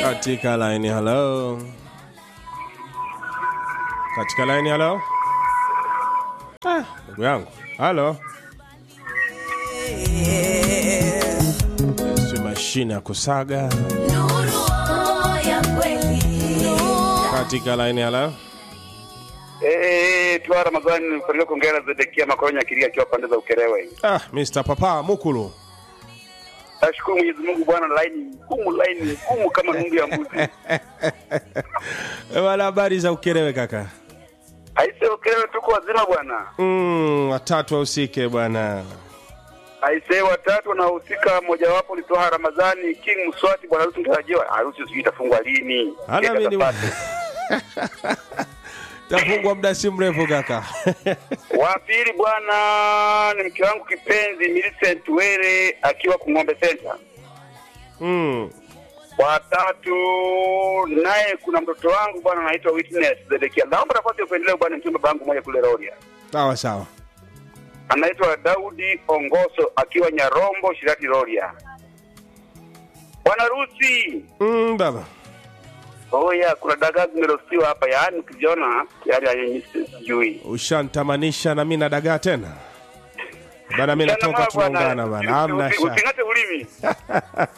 katika line hello katika line hello ah ndugu yangu halo si mashine ya kusaga Nuru ya kweli. katika line hello Eh, Twa Ramadhani nilifanikiwa kuongea na Zedekia Makoronya Kiria akiwa pande za Ukerewe. ah Mr Papa Mukulu Nashukuru Mwenyezi Mungu bwana, line ngumu, line ngumu kama nungu ya mbuzi. Eh, wala habari za ukelewe kaka Aise, Ukerewe tuko wazima bwana. mm, watatu wahusike bwana Aise, watatu wanaohusika, mojawapo ni Twa Ramadhani King Mswati, bwana harusi mtarajiwa. Harusi sijui itafungwa lini? Hana Kenda mimi ni- Zapate. tafungwa muda si mrefu kaka Wa pili bwana ni mke wangu kipenzi Millicent Were akiwa Kung'ombe Center. mm. Watatu naye kuna mtoto wangu bwana anaitwa Witness Zedekia. Naomba nafasi ya kuendelea bwana, mchumba bangu moja kule Rorya. sawa sawa anaitwa Daudi Ongoso akiwa Nyarombo Shirati Rorya. Bwana Rusi, mm, baba oya, kuna dagaa zimerostiwa hapa, yaani ukiziona yaani yenye sijui ushantamanisha na mi na dagaa tena bana mi natoka Mchana mwema tunaungana bana amna Usi- shaka using'ate ulimi